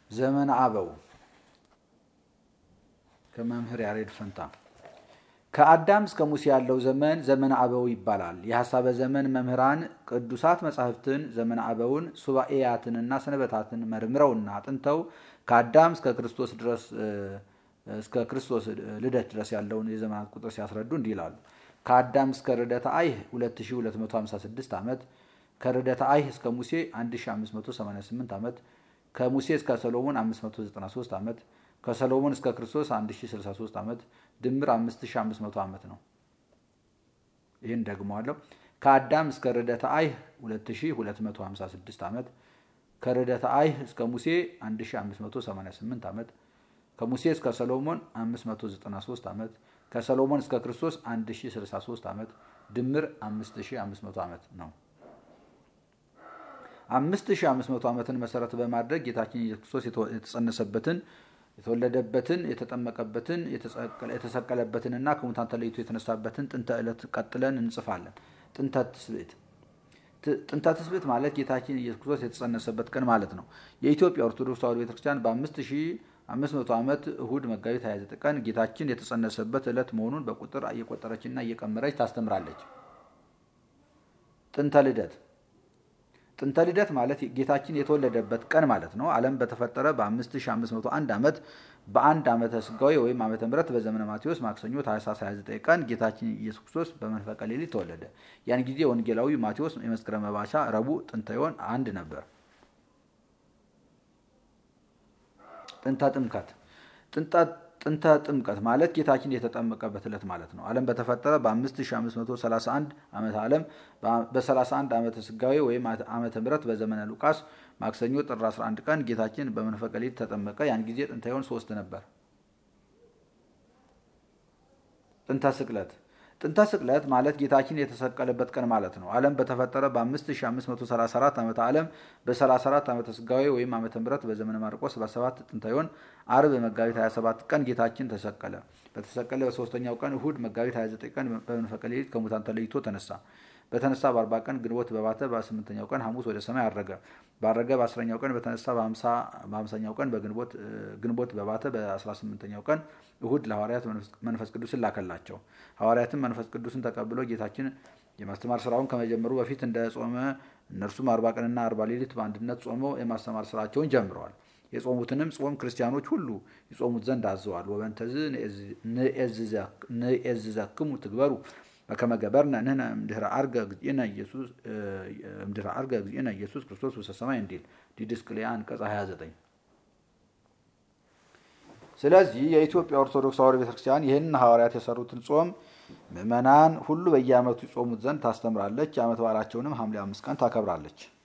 ዘመነ አበው ከመምህር ያሬድ ፈንታ ከአዳም እስከ ሙሴ ያለው ዘመን ዘመነ አበው ይባላል። የሐሳበ ዘመን መምህራን ቅዱሳት መጻሕፍትን ዘመነ አበውን ሱባኤያትንና ሰንበታትን መርምረውና አጥንተው ከአዳም እስከ ክርስቶስ ድረስ እስከ ክርስቶስ ልደት ድረስ ያለውን የዘመናት ቁጥር ሲያስረዱ እንዲህ ይላሉ። ከአዳም እስከ ርደተ አይህ 2256 ዓመት፣ ከርደተ አይህ እስከ ሙሴ 1588 ዓመት፣ ከሙሴ እስከ ሰሎሞን 593 ዓመት፣ ከሰሎሞን እስከ ክርስቶስ 1063 ዓመት ድምር 5500 ዓመት ነው። ይህን ደግመዋለሁ። ከአዳም እስከ ርደተ አይህ 2256 ዓመት፣ ከርደተ አይህ እስከ ሙሴ 1588 ዓመት፣ ከሙሴ እስከ ሰሎሞን 593 ዓመት፣ ከሰሎሞን እስከ ክርስቶስ 1063 ዓመት ድምር 5500 ዓመት ነው። 5500 ዓመትን መሰረት በማድረግ ጌታችን ኢየሱስ ክርስቶስ የተጸነሰበትን የተወለደበትን የተጠመቀበትን የተሰቀለበትንና ከሙታን ተለይቶ የተነሳበትን ጥንተ ዕለት ቀጥለን እንጽፋለን። ጥንተ ትስብእት ጥንተ ትስብእት ማለት ጌታችን ኢየሱስ ክርስቶስ የተጸነሰበት ቀን ማለት ነው። የኢትዮጵያ ኦርቶዶክስ ተዋሕዶ ቤተክርስቲያን በ5500 ዓመት እሁድ መጋቢት 29 ቀን ጌታችን የተጸነሰበት ዕለት መሆኑን በቁጥር እየቆጠረችና እየቀመረች ታስተምራለች። ጥንተ ልደት ጥንተ ልደት ማለት ጌታችን የተወለደበት ቀን ማለት ነው። ዓለም በተፈጠረ በ5501 ዓመት በአንድ ዓመተ ስጋዊ ወይም ዓመተ ምሕረት በዘመነ ማቴዎስ ማክሰኞ ታኅሳስ 29 ቀን ጌታችን ኢየሱስ ክርስቶስ በመንፈቀ ሌሊት ተወለደ። ያን ጊዜ ወንጌላዊ ማቴዎስ የመስከረም መባቻ ረቡዕ ጥንተ ዮን አንድ ነበር። ጥንተ ጥምቀት ጥንተ ጥምቀት ማለት ጌታችን የተጠመቀበት ዕለት ማለት ነው። ዓለም በተፈጠረ በ5531 ዓመተ ዓለም በ31 ዓመተ ስጋዌ ወይም ዓመተ ምሕረት በዘመነ ሉቃስ ማክሰኞ ጥር 11 ቀን ጌታችን በመንፈቀ ሌሊት ተጠመቀ። ያን ጊዜ ጥንተ ዮን ሶስት ነበር። ጥንተ ስቅለት ጥንተ ስቅለት ማለት ጌታችን የተሰቀለበት ቀን ማለት ነው። ዓለም በተፈጠረ በ5534 ዓመተ ዓለም በ34 ዓመተ ስጋዌ ወይም ዓመተ ምሕረት በዘመነ ማርቆስ በ7 ጥንተ ዮን አርብ መጋቢት 27 ቀን ጌታችን ተሰቀለ። በተሰቀለ በሶስተኛው ቀን እሁድ መጋቢት 29 ቀን በመንፈቀ ሌሊት ከሙታን ተለይቶ ተነሳ። በተነሳ በአርባ ቀን ግንቦት በባተ በስምንተኛው ቀን ሐሙስ ወደ ሰማይ አረገ። ባረገ በአስረኛው ቀን በተነሳ በሀምሳኛው ቀን ግንቦት በባተ በአስራ ስምንተኛው ቀን እሁድ ለሐዋርያት መንፈስ ቅዱስን ላከላቸው። ሐዋርያትም መንፈስ ቅዱስን ተቀብሎ ጌታችን የማስተማር ስራውን ከመጀመሩ በፊት እንደ ጾመ እነርሱም አርባ ቀንና አርባ ሌሊት በአንድነት ጾመው የማስተማር ስራቸውን ጀምረዋል። የጾሙትንም ጾም ክርስቲያኖች ሁሉ ይጾሙት ዘንድ አዘዋል። ወበንተዝ ንኤዝዘክሙ ትግበሩ በከመ ገበርነ ንሕነ እምድኅረ ዐርገ እግዚእነ ኢየሱስ ክርስቶስ ውስተ ሰማይ እንዲል ዲድስቅልያ አንቀጽ 29። ስለዚህ የኢትዮጵያ ኦርቶዶክስ ተዋሕዶ ቤተክርስቲያን ይህንን ሐዋርያት የሰሩትን ጾም ምዕመናን ሁሉ በየዓመቱ ይጾሙት ዘንድ ታስተምራለች። የዓመት በዓላቸውንም ሐምሌ አምስት ቀን ታከብራለች።